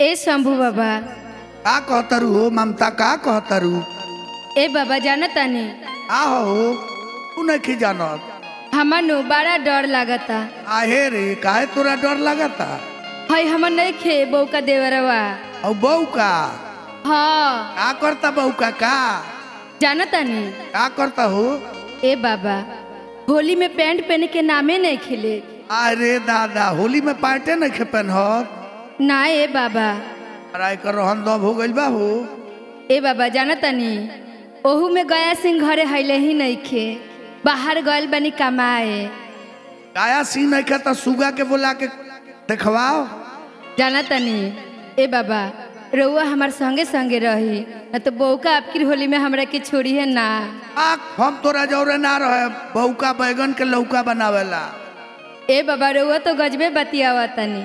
ए शंभू बाबा का कहतरू हो ममता का कहतरू ए बाबा जानतानी आ हो तू नहीं जानत हमर नु बड़ा डर लागता आहे रे काहे तोरा डर लगता हई हमर नहीं खे बहू का देवरवा और बहू का हाँ का करता बहू का का जानतानी का करता हो ए बाबा होली में पैंट पहने के नामे नहीं खिले अरे दादा होली में पार्टे नहीं खे पहनत ना ए बाबा ट्राई कर रहन दब हो गइल बा हो ए बाबा जानतानी ओहू में गया सिंह घरे हईले ही नहीं खे बाहर गइल बनी कमाए काया सी नहीं खे तो सुगा के बोला के देखवाओ जानतानी ए बाबा रउआ हमार संगे संगे रही न तो बहू का आपकी होली में हमरा के छोड़ी है ना आ हम तोरा जौरे ना रहे बहू का बैगन के लौका बनावेला ए बाबा रउआ तो गजबे बतियावा तनी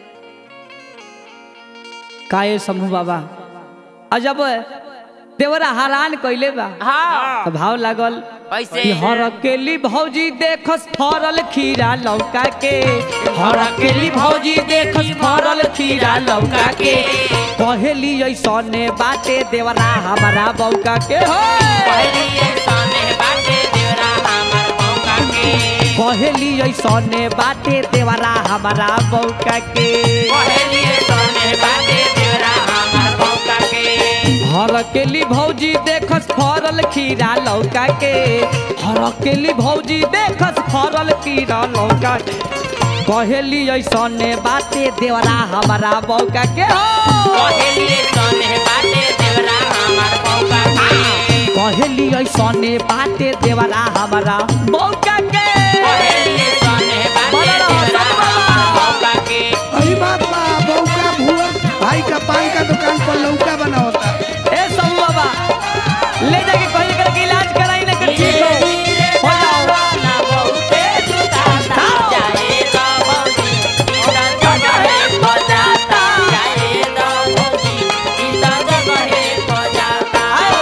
काये समूह बाबा अजब देवरा हरान कइले बा हाँ तो भाव लागल कैसे कि हर अकेली भौजी देखस फरल खीरा लौका के हर अकेली भौजी देखस फरल खीरा लौका के कहेली ऐसने बाटे देवरा हमारा बौका के हो पहली सामने बाटे देवरा हमार मौका के कहेली ऐसने बाटे देवरा हमारा बौका के पहली सामने बाटे देवरा हमार मौका के हर अकेली भौजी देखस फरल खीरा लौका के हर अकेली भौजी देखस फरल खीरा लौका के कहेली ऐसने बाटे देवरा हमारा बौका के हो पहली सामने बाटे देवरा हमार मौका के कहेली ऐसने बाटे देवरा हमारा बौका के पहली सामने बाटे देवरा हमार मौका के वही बात बा बहू का भुआ भाई का पान का दुकान पर लौका बना होता ए सब बाबा ले जाके कहीं करके इलाज कराई ना कर ठीक हो हो जाओ ना बहुते दुकाता जाए तो भौजी इधर जगहे को जाता जाए तो भौजी इधर जगहे को जाता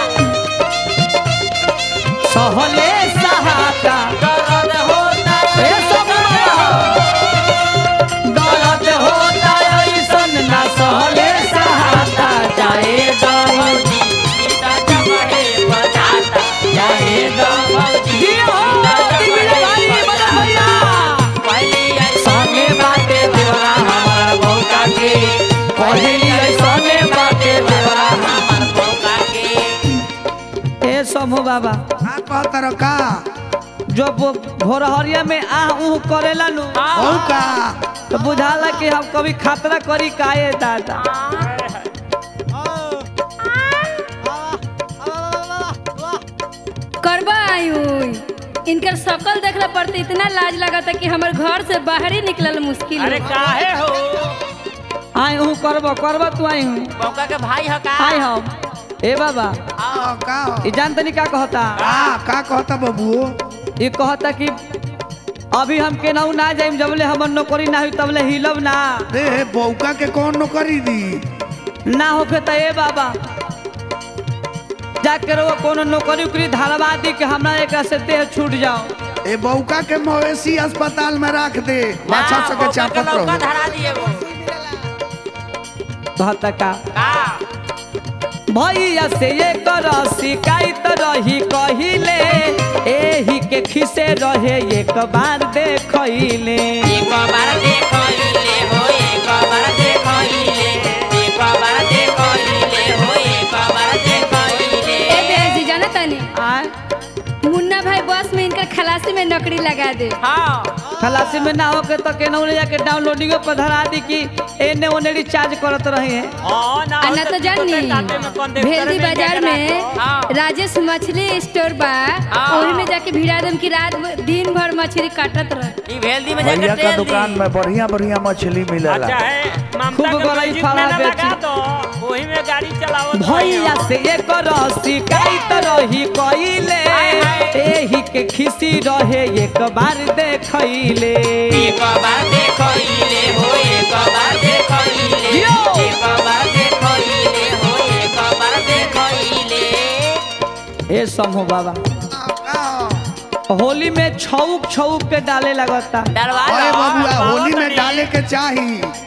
सहले सहाता दर्द होता ए सब दर्द होता ऐसन ना सहले सहाता जाए दम भौजी इधर जगहे को जाता जाए तो भौजी जियो दिल भाई बड़ा भैया पहली संगे बाटे देवरा हमारा भौका के पहली ऐसने बाटे देवरा हमार मौका के ए समूह बाबा का कहतर का जो वो भोरहरिया में आह ऊह करेला नु बहू का तो बुझाला कि हम कभी खतरा करी काए दादा करबा आयु इनकर शकल देखला पड़ते इतना लाज लगता कि हमर घर से बाहर ही निकलल मुश्किल अरे हो। काहे हो आई हूँ करबो करबो तू आई हूँ मौका के भाई हो का आई हम ए बाबा आ, का ये जान तनी का कहता का का कहता बबुओ ये कहता कि अभी हम केनाऊ ना जाइम जबले हमर नौकरी ना हुई तबले हिलब ना दे बौका के कौन नौकरी दी ना होके त ए बाबा जाके रहो कोनो नौकरी उकरी धारवा दी कि हमरा एकरा से देह छूट जाओ ए बौका के मवेशी अस्पताल में रख दे बाछा हाँ, सके मौका के चापत लौका रहो धरा दिए वो कहता का का भैया से ये कर शिकायत रही कहिले एही के खिसे रहे एक बार देखले एक बार देखइले हो एक बार देखइले एक बार देखइले हो एक बार ए देखइले बेस जी जाना तनी आय मुन्ना भाई बस में इनकर खलासी में नौकरी लगा दे हाँ खलासी में ना होके तो केनहू ले जाके डाउनलोडिंग पर धरा दी कि एने ओने रिचार्ज करत रहे हैं आ ना तो जानी भेल्दी बाजार में हाँ। राजेश मछली स्टोर बा हाँ। ओही में जाके भिड़ा दम की रात भ- दिन भर मछली काटत रह ई भेल्दी में जाके भैया का तेल दुकान दी में बढ़िया बढ़िया मछली मिलेला अच्छा है ममता खूब के गरई म्यूजिक फाड़ा में ना बेची। लगा दो वही में गाड़ी चलावत भैया से ये कर शिकायत रही कहिले एही के खिसी रहे एक बार देखले एक बार देखइले हो एक बार देखइले यो। एक बार देखइले हो एक बार देखइले ए समूह बाबा का होली में छौक छौक के डाले लगता डरवा अरे लो बबुआ बाबा होली में तनी। डाले के चाही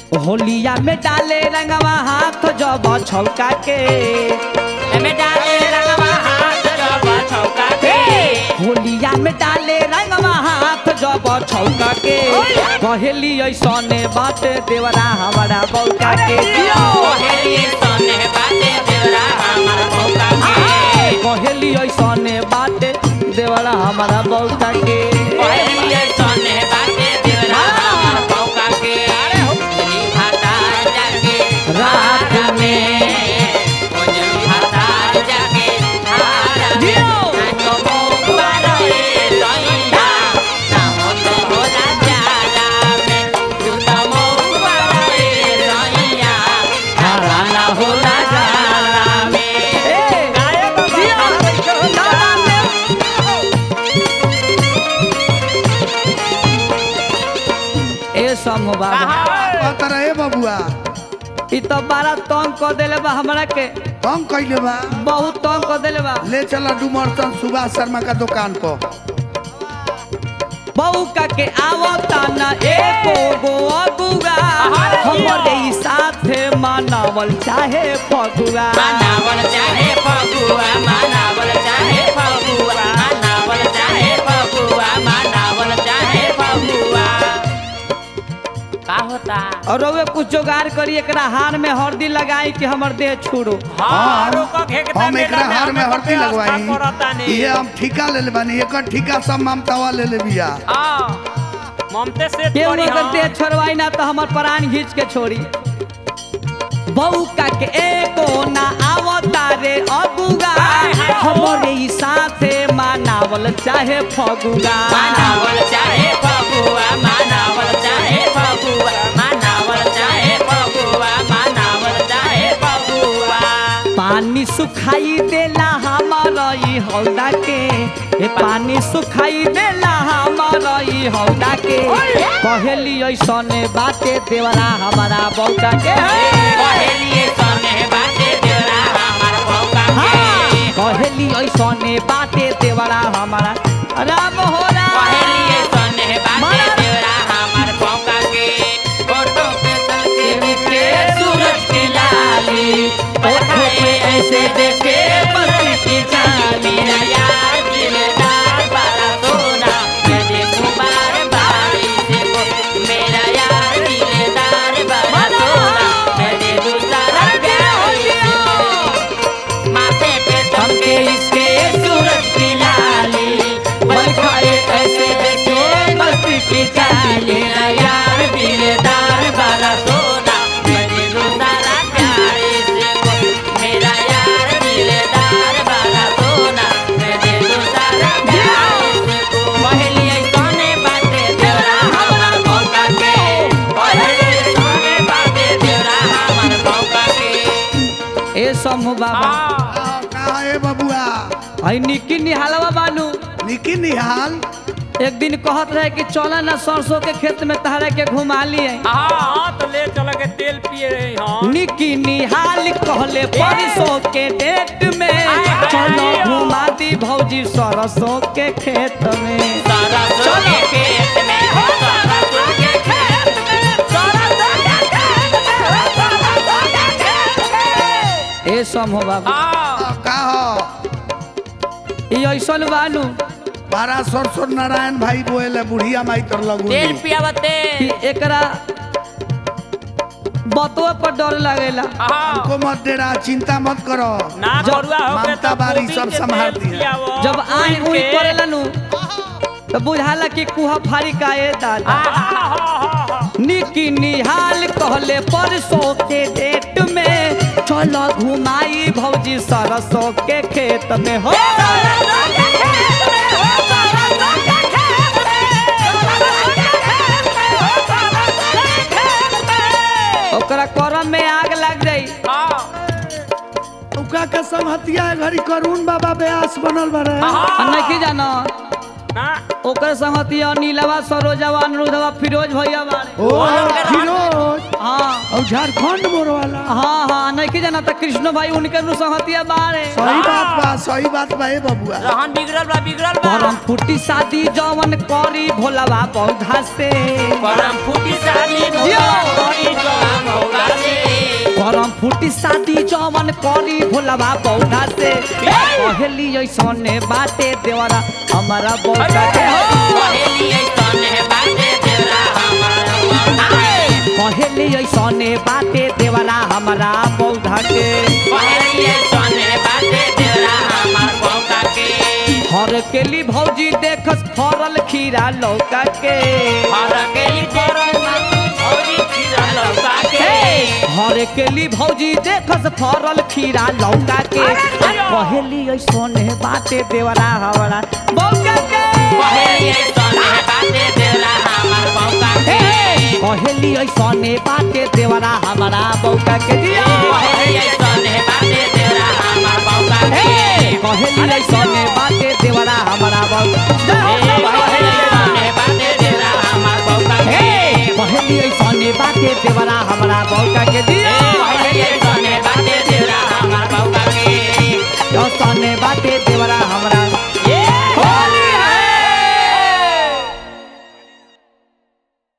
होलिया में डाले रंगवा हाथ जब छौका के एमे डाले रंगवा हाथ जब छौका के होलिया में डाले रंगवा हाथ जब छौका के कहेली ऐसने बात देवरा हमारा बौका के कोहेली सने बाटे देवरा हमार मौका के कहेली ऐसने बात देवरा हमारा बौका के कोहेली सने बाटे देवरा हमार मौका के होली भाता जाके रात में होली भाता जाके रात में तो मौका रहे सैया ना हो तो होला जाला में तू तो मौका रहे सैया ना ना होला जाला में ए समूह बाबा कहत रहे बबुआ इ तो बड़ा तंग कर देले बा हमरा के हम कइले बा बहुत तंग कर देले बा ले चला डुमरसन सुभाष शर्मा का दुकान पर बौका के आवता न एको गो अगुआ हमरे ई साथे मनावल चाहे फगुआ मानावल चाहे फगुआ मानावल चाहे फगुआ मानावल चाहे फगुआ मानावल चाहे फगुआ का होता और रउए कुछ जोगाड़ करी एकरा हार में हरदी लगाई कि हमर देह छोड़ो हारो का घेकता हम एकरा मेला में हार में हमें हरती व्यवस्था करता लगवाई नहीं। ये हम ठिका ले ले बानी एकर ठिका सब ममतावा ले ले बिया हाँ, ममते से केहू तोरी अगर हाँ। देह छोड़वाई ना तो हमर प्राण घींच के छोड़ी बौका के एको ना आवता रे अगुआ हमरे ई साथे मनावल चाहे फगुआ मानावल चाहे फगुआ मानावल चाहे फगुआ मानावल चाहे फगुआ मानावल चाहे फगुआ पानी सुखाई देला हमारा ई हौदा के ए पानी सुखाई देला हमारा ई हौदा के कहेली ऐसने बाते देवरा हमारा बौका के पहलिए सने बाटे देवरा हमार मौका हाँ, के कहेली ऐसने बाते देवरा हमारा राम हो राम पहलिए सने बाटे देवरा हमार मौका के फोटो पे तलके के सूरज की लाली ओठों पे ऐसे देखे बरस की चांदी मेरा यार दिलदार बारा सोना मैं देखूं बार बार इसे को मेरा यार दिलदार बारा सोना मैं देखूं सारा प्यार इसे को माथे पे चमके इसके सूरज की लाली बल खाए ऐसे देखे मस्ती की चाली मेरा यार दिलदार बारा सोना मैं देखूं सारा प्यार इसे को मेरा यार दिलदार बारा सोना मैं देखूं सारा प्यार इसे को पहली सोने बाटे तेरा हमारा मौका के पहली सोने बाटे तेरा हमारा मौका के ए समूह बाबा हाँ, कहा ए बबुआ हई निकी निहालवा बानू निकी निहाल एक दिन कहत रहे कि चला ना सरसों के खेत में तहरा के घुमा लिए हाँ, तो ले चल के तेल पिए रही हाँ निकी निहाल कहले परसों के डेट में चलो घुमा दी भौजी सरसों के खेत में सरसों के खेत में हो सरसों के खेत में सरसों के खेत में हो सरसों के खेत में ए समूह बाबा हाँ, का हो ई ऐसन बानू बारह सरसों नारायण भाई बोले बुढ़िया माई तर लगू तेल पियावते कि एकरा बतवा पर डर लगेला हाँ, को मत देरा चिंता मत करो ना जब करुआ होके ममता तो बारी गोभी सब के संभाल तेल दिया। पियावो, जब आई भून उई के। करेला नु तो बुझाला कि कुहा फारी का ए दादा हाँ, हाँ, हाँ, हाँ, निकी निहाल कहले परसों के डेट में चलो घुमाई भौजी सरसों के खेत में हो सरसों के खेत में हो सरसों के खेत में सरसों के खेत में हो सरसों के खेत में ओकरा करम में आग लग जाई हाँ, उका के संगतिया घड़ी करून बाबा ब्यास बनल बरे आ नहीं जाना ना ओकर संगतिया नीलवा सरोजवा अनुरुधवा फिरोज भैया बाड़े ओ फिरोज हाँ और झारखंड मोर वाला हाँ हाँ नहीं की जाना त कृष्ण भाई उनके नु संगतिया बाड़े सही बात बा सही बात बा ए बबुआ रहन बिगड़ल बा बिगड़ल बा परम फूटी शादी जवन करी भोलावा पौधा से परम फूटी शादी जियो। कोई जवान होगा से परम फूटी शादी जवन करी भोलावा पौधा से पहली ऐसने बाटे देवरा हमारा बौधा के हो पहेली ऐसन है बाटे तेरा हमारा पहली ऐसने बाटे देवरा हमारा बौधा के पहेली ऐसन है बाटे तेरा हमार पौका के हर केली भौजी देखस फरल खीरा लौका के हर केली परम औरी खीरा लौका के हर केली भौजी देखस फरल खीरा लौका के पहली ऐसने बाटे देवरा हमारा बौका के पहेली ऐसन है बाटे तेरा हमार पौका के पहली ऐसने बाटे देवरा हमारा बौका के जिया पहेली ऐसन है बाटे तेरा हमार पौका के पहली ऐसने बाटे देवरा हमारा बौका पहेली ऐसन है बाटे तेरा हमार पौका के पहली ऐसने बाटे देवरा हमारा बौका के जिया